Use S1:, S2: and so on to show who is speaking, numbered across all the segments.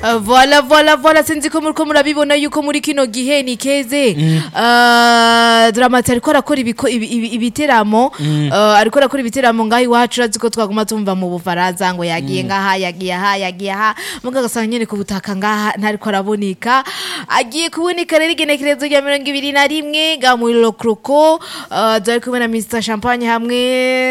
S1: Uh, voila voila voila sinzi ko muriko murabibona yuko muri kino gihe ni keze uh, dramati ariko arakora ibiko- ibi- ibi- ibiteramo uh, ariko arakora ibiteramo ngaho iwacu urazi ko twaguma tumva mu bufaransa ngo yagiye ngaha yagiye aha yagiye aha muga agasanga nyene ku butaka ngaha ntariko araboneka agiye kuboneka rero igenekerezo rya mirongo ibiri na rimwe ga muri lokroko uh, dore kumwe na Mr Champagne hamwe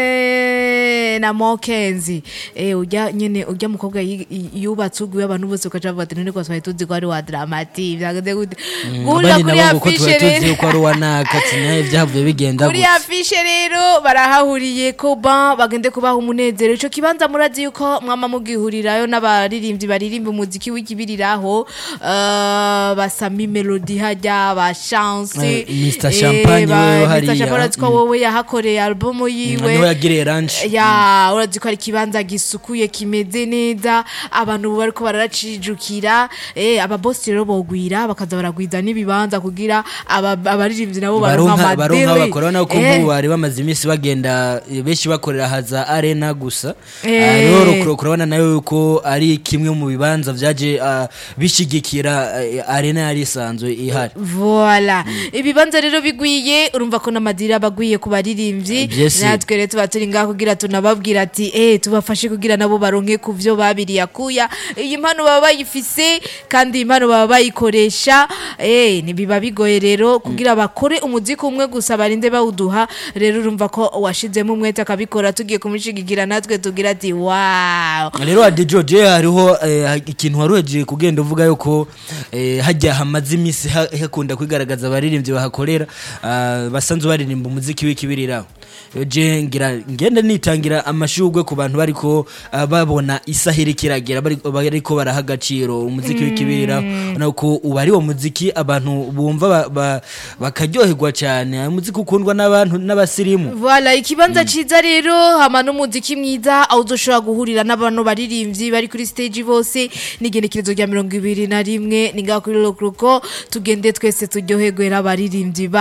S1: na Mokenzi eh ujya nyene ujya mukobwa yi- yi- yubatse ugwe abantu bose ukaja bavuga ati none ko twari tuzi ko ari wa dramati byageze gute guhurira
S2: abandi
S1: kuri
S2: nabo ngo ko tuba
S1: afishe
S2: tuzi
S1: rero
S2: yuko ari uwa nakatsi nawe byavuye bigenda
S1: kuri
S2: gutya
S1: afishe rero barahahuriye ko ba bagende kubaha umunezero ico kibanza murazi yuko mwama mugihurirayo n'abaririmbyi baririmba umuziki w'ikibiriraho uh, basami melody hajya ba chance
S2: Eh, Mr. Champagne wewe hariya.
S1: Mr. Champagne urazi ko wowe yahakoreye albumu yiwe
S2: niho yagiriye ranch
S1: ya urazi ko ari ikibanza gisukuye kimeze neza abantu ubu bariko baracijukira eh ababosi rero bogwira bakaza baragwiza n'ibibanza kugira aba- abaririmbyi nabo baronka
S2: baronka baronka
S1: amadere
S2: bakora nako
S1: Eh,
S2: nk'ubu bari bamaze iminsi bagenda eh, benshi bakorera haza arena gusa
S1: Eh.
S2: Ah, rero rukuro- kurabona nayo yuko ari kimwe mu bibanza vyaje ah, bishigikira eh, arena yari isanzwe ihari
S1: Voila. Ibibanza rero bigwiye urumva ko n'amadira bagwiye ku baririmbyi
S2: Byese.
S1: natwe rero tuba turi ngaho kugira tunababwira ati eh tubafashe kugira nabo baronke ku vyo babiriye akuya iyi mpano baba bayifise kandi iyi mpano baba bayikoresha eh ntibiba bigoye rero kugira bakore umuziki umwe gusa barinde bawuduha rero urumva ko washizemo umwete akabikora tugiye kumushigigira natwe tugira ati wow
S2: rero adijoje hariho eh, ikintu waruhejeje kugenda uvuga yuko eh, hajya hamaze iminsi ha- hakunda kwigaragaza abaririmbyi bahakorera ah, basanzwe baririmba umuziki w'ikibiriraho Rero je ngira ngende nitangira amashugwe ku bantu bariko ah, babona isaha iriko iragera bari- bariko baraha agaciro umuziki w'ikibiriraho nuko uba ari wo muziki abantu bumva ba- ba- bakaryoherwa cyane umuziki ukundwa n'abantu n'abasirimu
S1: Voilà, ikibanza ciza rero hama n'umuziki mwiza aho uzoshobora guhurira n'abantu baririmbyi bari kuri stage bose n'igenekerezo rya mirongo ibiri na rimwe ni ngaho kuri Rock Rock tugende twese turyoherwe n'abaririmbyi ba